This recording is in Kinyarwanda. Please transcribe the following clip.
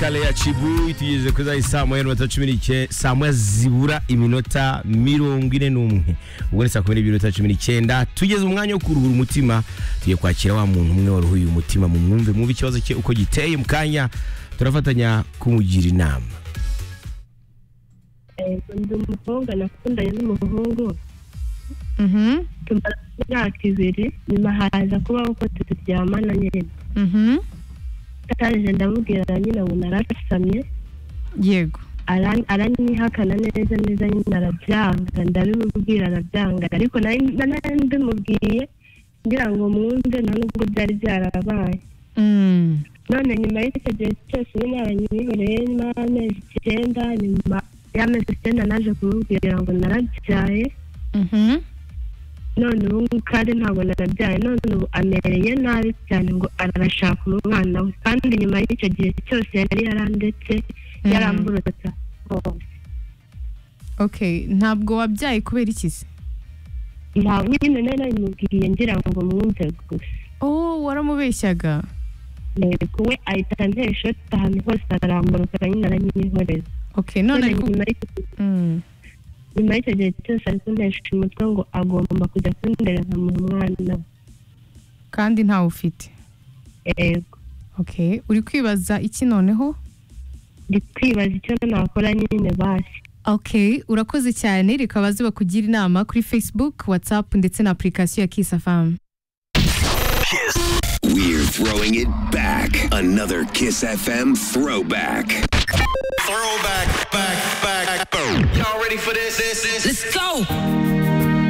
kale ya cibu itugejeje kuri za isaa moya n'iminota cumi n'ike saa moya zibura iminota mirongo ine n'umwe ubwo ni saa kumi n'ebyiri n'iminota cumi n'icyenda tugeze umwanya wo kuruhura umutima tugiye kwakira wa muntu umwe waruhuye umutima mu mwumve mwumve ikibazo cye uko giteye mu kanya turafatanya kumugira inama ndi umukobwa nakundanye n'umuhungu Mhm. tumara imyaka ibiri nyuma haza kubaho ko tutaryamana nyine Mhm. ataje ndamubwira nyine ngo narasamye yego aran- aranyihakana neza neza nyine arabyanga ndabimubwira arabyanga ariko nari nari mbimubwiye ngira ngo mwumve nta nubwo byari byarabaye Mm. none nyuma y'icyo gihe cyose nyine aranyihoreye nyuma y'amezi icyenda nyuma y'amezi icyenda naje kumubwira ngo narabyaye Mhm. none ubu ngubu kandi ntabwo narabyaye none ubu amereye nabi cyane ngo arashaka umwana we kandi nyuma y'icyo gihe cyose yari yarandetse Mm. yaramburutse hose okay ntabwo wabyaye kubera iki se nta nyine nari nabimubwiye ngira ngo mwumve gusa oh waramubeshyaga yego we ahita antera ishoti ahantu hose aramburuka nyine aranyihoreza okay none none ariko nyuma y'icyo gihe- Mm. nyuma y'icyo gihe cyose ari kuntesha umutwe ngo agomba kujya kundera nkamuha umwana we kandi ntawe ufite yego okay uri kwibaza iki noneho ndi kwibaza icyo nakora nyine basi okay urakoze cyane reka baze bakugira inama kuri facebook whatsapp ndetse na application ya kiss fm We're throwing it back. Another Kiss FM throwback. Throwback, back, back, back. Y'all ready for this? This, this. Let's go.